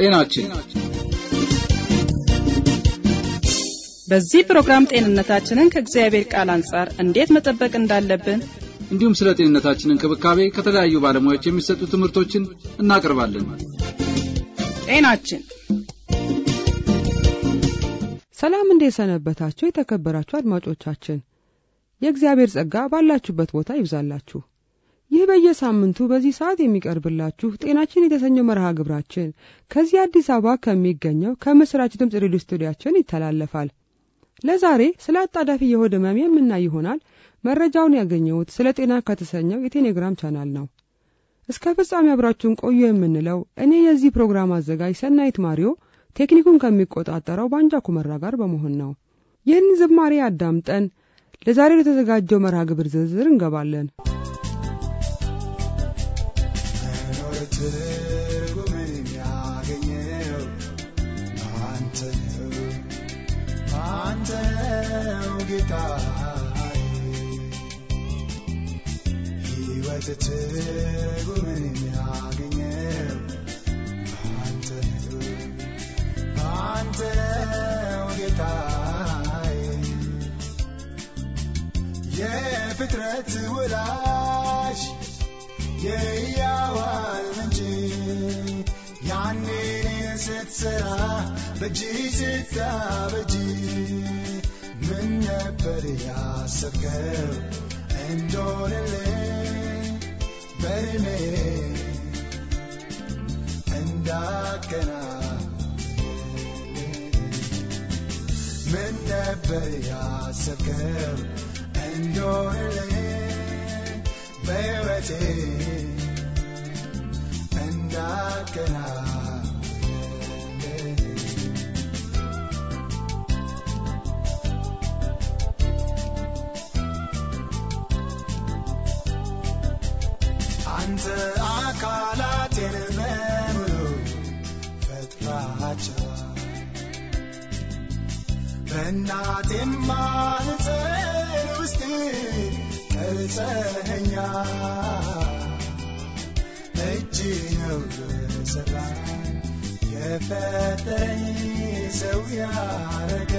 ጤናችን በዚህ ፕሮግራም ጤንነታችንን ከእግዚአብሔር ቃል አንጻር እንዴት መጠበቅ እንዳለብን እንዲሁም ስለ ጤንነታችን እንክብካቤ ከተለያዩ ባለሙያዎች የሚሰጡ ትምህርቶችን እናቀርባለን። ጤናችን ሰላም እንዴት ሰነበታችሁ? የተከበራችሁ አድማጮቻችን የእግዚአብሔር ጸጋ ባላችሁበት ቦታ ይብዛላችሁ። ይህ በየሳምንቱ በዚህ ሰዓት የሚቀርብላችሁ ጤናችን የተሰኘው መርሃ ግብራችን ከዚህ አዲስ አበባ ከሚገኘው ከምስራች ድምፅ ሬዲዮ ስቱዲያችን ይተላለፋል። ለዛሬ ስለ አጣዳፊ የሆድ ህመም የምናይ ይሆናል። መረጃውን ያገኘሁት ስለ ጤና ከተሰኘው የቴሌግራም ቻናል ነው። እስከ ፍጻሜ አብራችሁን ቆዩ የምንለው እኔ የዚህ ፕሮግራም አዘጋጅ ሰናይት ማሪዮ ቴክኒኩን ከሚቆጣጠረው ባንጃ ኩመራ ጋር በመሆን ነው። ይህን ዝማሬ አዳምጠን ለዛሬ ለተዘጋጀው መርሃ ግብር ዝርዝር እንገባለን። ትርጉምን ያገኘው አንተ ነው አንተ ነው ጌታዬ ሕይወት ትርጉምን ያገኘው አንተ ነው አንተ ነው ጌታዬ የፍጥረት ወላጅ የሕያዋን ምንጭ ያኔ እኔን ስትሠራ በእጅ ስታበጅ ምን ነበር ያሰብከው እንደሆነልኝ በዕድሜ እንዳከናውንልኝ ምን ነበር ያሰብከው እንደሆነልኝ በሕይወቴ እንዳከናውንልኝ አንተ አካላቴን በሙሉ ፈጥራቸው በእናቴም ማኅፀን ውስጥ ቀርጸኸኛል እጅ ነው የሠራኝ የፈጠረኝ ሰው ያረገ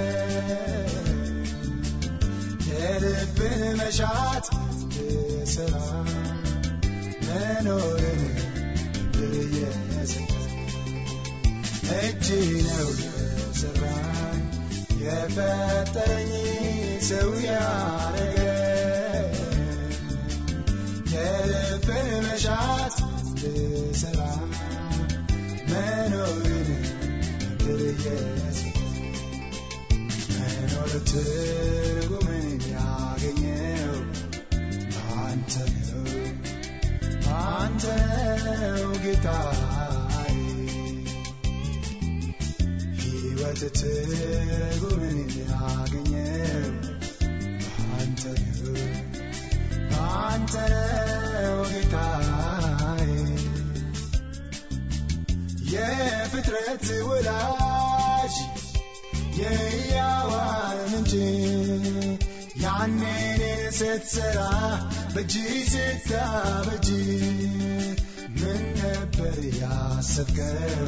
የልብን መሻት ልሠራ መኖርን ብየሰጠ እጅ ነው የሠራኝ የፈጠረኝ ሰው ያረገ የልብን መሻት ልሠራ መኖርን ብየሰጠ መኖር ትርጉምን ያገኘው አንተ ነው አንተ ነው ጌታዬ ሕይወት ትርጉምን ያገኘው አንተ ነው አንተ ነው ጌታዬ የፍጥረት ወላጅ የሕያዋን ምንጭ ያኔ እኔን ስትሠራ በእጅ ስታበጅ ምን ነበር ያሰብከው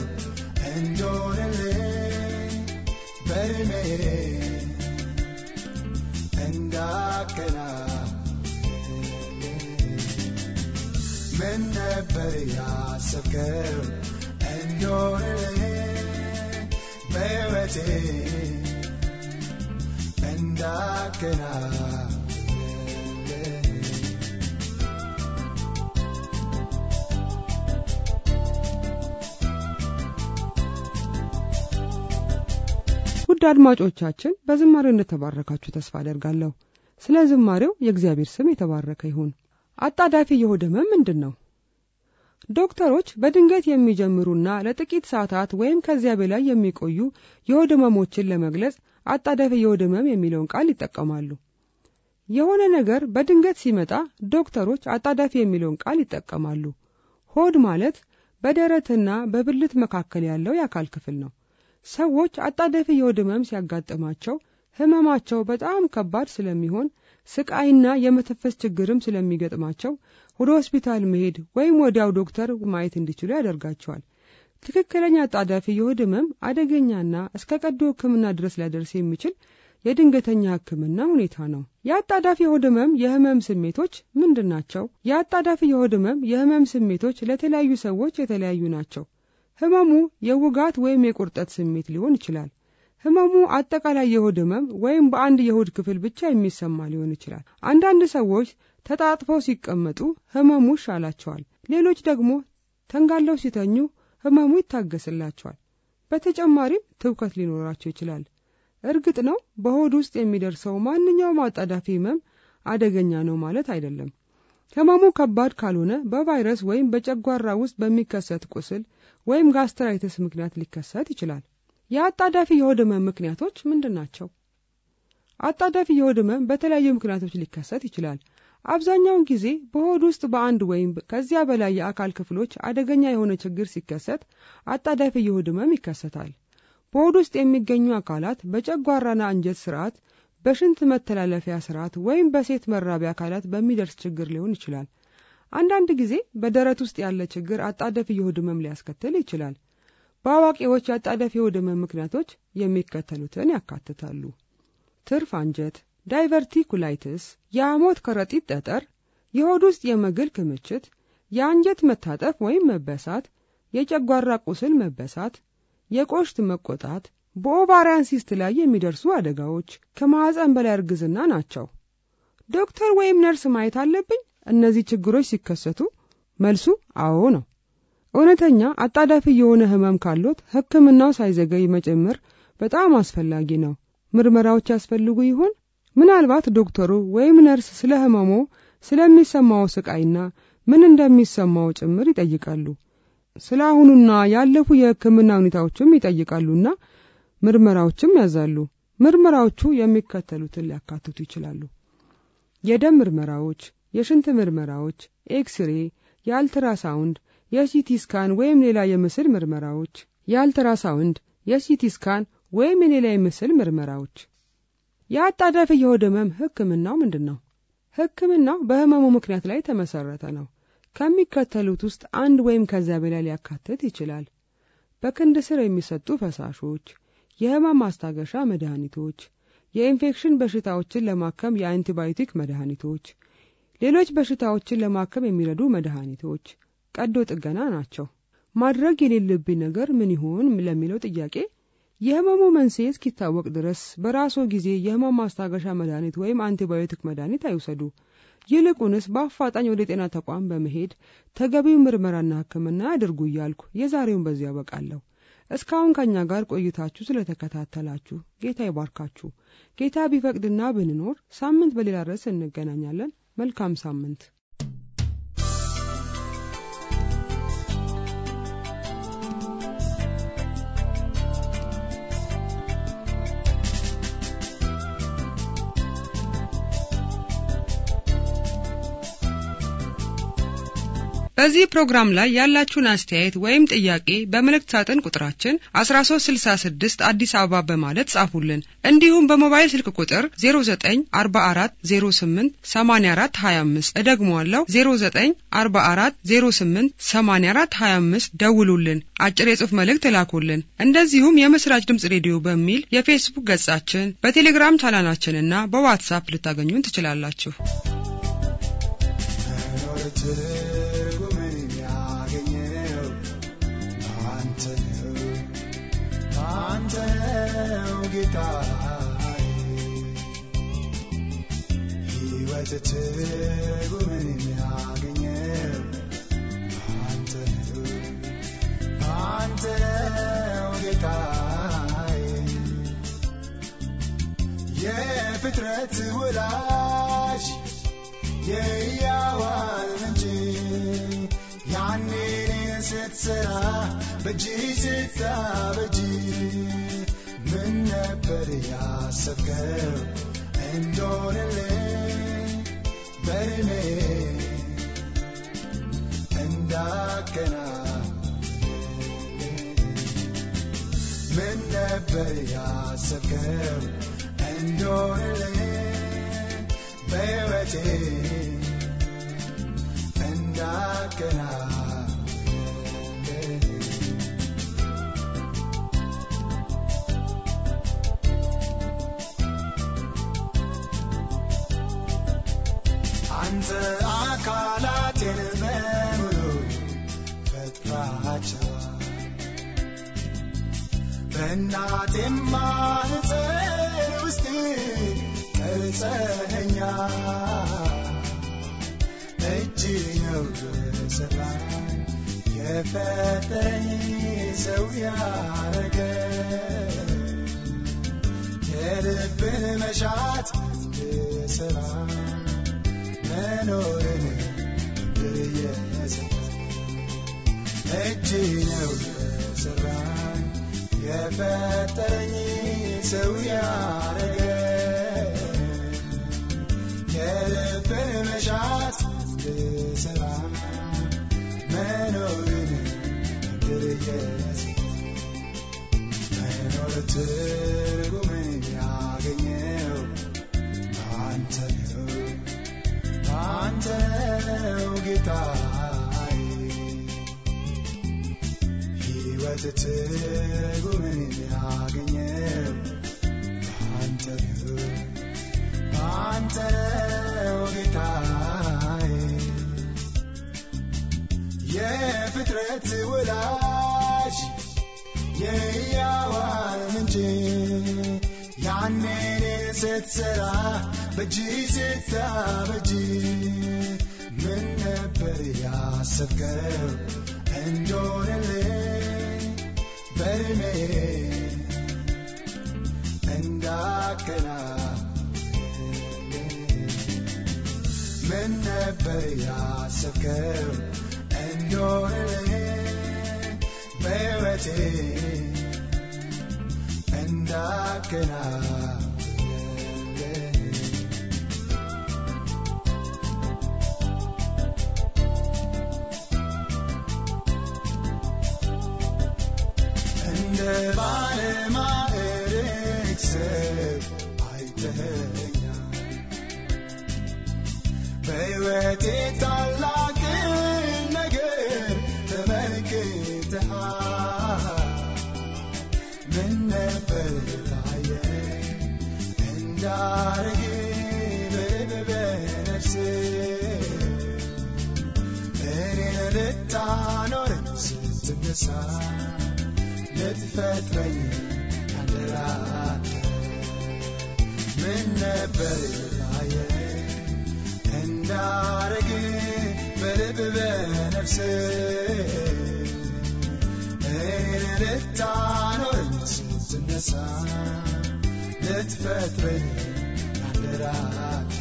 እንደሆነልኝ በዕድሜ እንዳከናውንልኝ ምን ነበር ያሰብከው እንደሆነልኝ በሕይወቴ እንዳከናውንልኝ ውድ አድማጮቻችን በዝማሬው እንደተባረካችሁ ተስፋ አደርጋለሁ። ስለ ዝማሬው የእግዚአብሔር ስም የተባረከ ይሁን። አጣዳፊ የሆድ ህመም ምንድን ነው? ዶክተሮች በድንገት የሚጀምሩና ለጥቂት ሰዓታት ወይም ከዚያ በላይ የሚቆዩ የሆድ ህመሞችን ለመግለጽ አጣዳፊ የሆድ ህመም የሚለውን ቃል ይጠቀማሉ። የሆነ ነገር በድንገት ሲመጣ ዶክተሮች አጣዳፊ የሚለውን ቃል ይጠቀማሉ። ሆድ ማለት በደረትና በብልት መካከል ያለው የአካል ክፍል ነው። ሰዎች አጣዳፊ የሆድ ህመም ሲያጋጥማቸው ህመማቸው በጣም ከባድ ስለሚሆን ስቃይና የመተንፈስ ችግርም ስለሚገጥማቸው ወደ ሆስፒታል መሄድ ወይም ወዲያው ዶክተር ማየት እንዲችሉ ያደርጋቸዋል። ትክክለኛ አጣዳፊ የሆድ ህመም አደገኛና እስከ ቀዶ ሕክምና ድረስ ሊያደርስ የሚችል የድንገተኛ ሕክምና ሁኔታ ነው። የአጣዳፊ የሆድ ህመም የህመም ስሜቶች ምንድን ናቸው? የአጣዳፊ የሆድ ህመም የህመም ስሜቶች ለተለያዩ ሰዎች የተለያዩ ናቸው። ህመሙ የውጋት ወይም የቁርጠት ስሜት ሊሆን ይችላል። ህመሙ አጠቃላይ የሆድ ህመም ወይም በአንድ የሆድ ክፍል ብቻ የሚሰማ ሊሆን ይችላል። አንዳንድ ሰዎች ተጣጥፈው ሲቀመጡ ህመሙ ይሻላቸዋል። ሌሎች ደግሞ ተንጋለው ሲተኙ ህመሙ ይታገስላቸዋል። በተጨማሪም ትውከት ሊኖራቸው ይችላል። እርግጥ ነው በሆድ ውስጥ የሚደርሰው ማንኛውም አጣዳፊ ህመም አደገኛ ነው ማለት አይደለም። ህመሙ ከባድ ካልሆነ በቫይረስ ወይም በጨጓራ ውስጥ በሚከሰት ቁስል ወይም ጋስትራይተስ ምክንያት ሊከሰት ይችላል። የአጣዳፊ የሆድ ህመም ምክንያቶች ምንድን ናቸው? አጣዳፊ የሆድ ህመም በተለያዩ ምክንያቶች ሊከሰት ይችላል። አብዛኛውን ጊዜ በሆድ ውስጥ በአንድ ወይም ከዚያ በላይ የአካል ክፍሎች አደገኛ የሆነ ችግር ሲከሰት አጣዳፊ የሆድ ህመም ይከሰታል። በሆድ ውስጥ የሚገኙ አካላት በጨጓራና አንጀት ስርዓት፣ በሽንት መተላለፊያ ስርዓት ወይም በሴት መራቢያ አካላት በሚደርስ ችግር ሊሆን ይችላል። አንዳንድ ጊዜ በደረት ውስጥ ያለ ችግር አጣዳፊ የሆድ ህመም ሊያስከትል ይችላል። በአዋቂዎች የአጣዳፊ የሆድ ህመም ምክንያቶች የሚከተሉትን ያካትታሉ። ትርፍ አንጀት፣ ዳይቨርቲኩላይትስ፣ የሐሞት ከረጢት ጠጠር፣ የሆድ ውስጥ የመግል ክምችት፣ የአንጀት መታጠፍ ወይም መበሳት፣ የጨጓራ ቁስል መበሳት፣ የቆሽት መቆጣት፣ በኦቫሪያን ሲስት ላይ የሚደርሱ አደጋዎች፣ ከማኅፀን በላይ እርግዝና ናቸው። ዶክተር ወይም ነርስ ማየት አለብኝ እነዚህ ችግሮች ሲከሰቱ? መልሱ አዎ ነው። እውነተኛ አጣዳፊ የሆነ ህመም ካሎት ሕክምናው ሳይዘገይ መጨመር በጣም አስፈላጊ ነው። ምርመራዎች ያስፈልጉ ይሆን? ምናልባት ዶክተሩ ወይም ነርስ ስለ ህመሞ ስለሚሰማው ስቃይና ምን እንደሚሰማው ጭምር ይጠይቃሉ። ስለ አሁኑና ያለፉ የሕክምና ሁኔታዎችም ይጠይቃሉና ምርመራዎችም ያዛሉ። ምርመራዎቹ የሚከተሉትን ሊያካትቱ ይችላሉ። የደም ምርመራዎች፣ የሽንት ምርመራዎች፣ ኤክስሬ፣ የአልትራሳውንድ፣ የሲቲ ስካን ወይም ሌላ የምስል ምርመራዎች፣ የአልትራሳውንድ፣ የሲቲ ስካን ወይም የሌላ የምስል ምርመራዎች። የአጣዳፊ የሆድ ህመም ህክምናው ምንድን ነው? ህክምናው በህመሙ ምክንያት ላይ የተመሰረተ ነው። ከሚከተሉት ውስጥ አንድ ወይም ከዚያ በላይ ሊያካትት ይችላል። በክንድ ስር የሚሰጡ ፈሳሾች፣ የህመም ማስታገሻ መድኃኒቶች፣ የኢንፌክሽን በሽታዎችን ለማከም የአንቲባዮቲክ መድኃኒቶች፣ ሌሎች በሽታዎችን ለማከም የሚረዱ መድኃኒቶች፣ ቀዶ ጥገና ናቸው። ማድረግ የሌለብኝ ነገር ምን ይሆን ለሚለው ጥያቄ የህመሙ መንስኤ እስኪታወቅ ድረስ በራስዎ ጊዜ የህመም ማስታገሻ መድኃኒት ወይም አንቲባዮቲክ መድኃኒት አይውሰዱ። ይልቁንስ በአፋጣኝ ወደ ጤና ተቋም በመሄድ ተገቢው ምርመራና ሕክምና ያድርጉ እያልኩ የዛሬውን በዚያ ያበቃለሁ። እስካሁን ከእኛ ጋር ቆይታችሁ ስለተከታተላችሁ ጌታ ይባርካችሁ። ጌታ ቢፈቅድና ብንኖር ሳምንት በሌላ ርዕስ እንገናኛለን። መልካም ሳምንት። በዚህ ፕሮግራም ላይ ያላችሁን አስተያየት ወይም ጥያቄ በመልእክት ሳጥን ቁጥራችን 1366 አዲስ አበባ በማለት ጻፉልን። እንዲሁም በሞባይል ስልክ ቁጥር 0944088425 እደግመዋለሁ 0944088425 ደውሉልን፣ አጭር የጽሑፍ መልእክት እላኩልን። እንደዚሁም የምስራች ድምጽ ሬዲዮ በሚል የፌስቡክ ገጻችን፣ በቴሌግራም ቻናላችንና በዋትሳፕ ልታገኙን ትችላላችሁ። መኖር ትርጉምን ያገኘው አንተ ነው አንተ ነው ጌታዬ ሕይወት ትርጉምን ያገኘው አንተ ነው አንተ ነው ጌታዬ የፍጥረት ወላጅ የሕያዋን ምንጭ ያኔ እኔን ስትሠራ በእጅ ስታበጅ ምን ነበር ያሰብከው እንደሆነልኝ በዕድሜ እንዳከናውንልኝ ምን ነበር ያሰብከው እንደሆነልኝ በሕይወቴ እንዳከናውንልኝ በእናቴም ማኅፀን ውስጥ ቀርጸኸኛል እጅ ነው የሠራኝ የፈጠረኝ ሰው ያረገ የልብን መሻት እንድሠራ መኖርን ምድር የሰጠ እጅ ነው የሠራኝ የፈጠረኝ ሰው ያረገ የልብን መሻት እንድሠራ መኖርን ምድር የሰጠ መኖር ትርጉምን ያገኘው አንተ ነው አንተ ነው ጌታዬ ሕይወት ትርጉምን ያገኘው አንተ ነው አንተ ነው ጌታዬ የፍጥረት ወላጅ የሕያዋን ምንጭ ያኔ እኔን ስትሠራ በእጅ ስታበጅ ምን ነበር ያሰብከው እንደሆነልኝ በዕድሜ እንዳከናውንልኝ ምን ነበር ያሰብከው እንደሆነልኝ በሕይወቴ እንዳከናውንልኝ እንደ ባለማዕረግ ሰብ አይተኸኛል በሕይወቴ ታላቅን ነገር ተመልክተሃል ምን ነበር ታየኝ እንዳረግ በልብ በነፍሴ እኔን ልታኖረኝ ስትነሳ ልትፈጥረኝ ያደራት ምን ነበር ታየኝ እንዳረግ በልብ በነፍሴ እኔን ልታኖረኝ ስትነሳ ልትፈጥረኝ ያደራት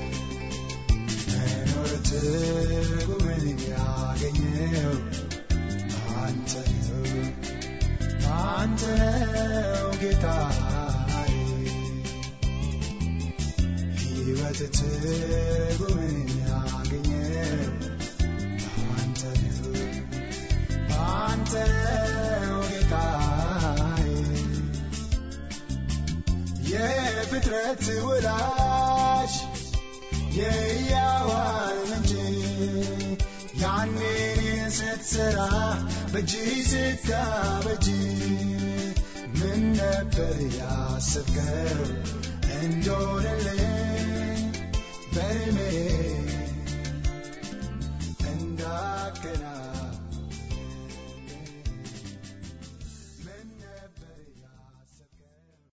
መኖር ትርጉምን ያገኘው አንተ ነው አንተ ነው ጌታዬ ሕይወት ትርጉምን ያገኘው አንተ ነው አንተ ነው ጌታዬ የፍጥረት ወላጅ የሕያዋን ምንጭ ያኔ እኔን ስትሠራ በእጅ ስታበጅ ምን ነበር ያሰብከው እንደሆነልኝ በዕድሜ እንዳከና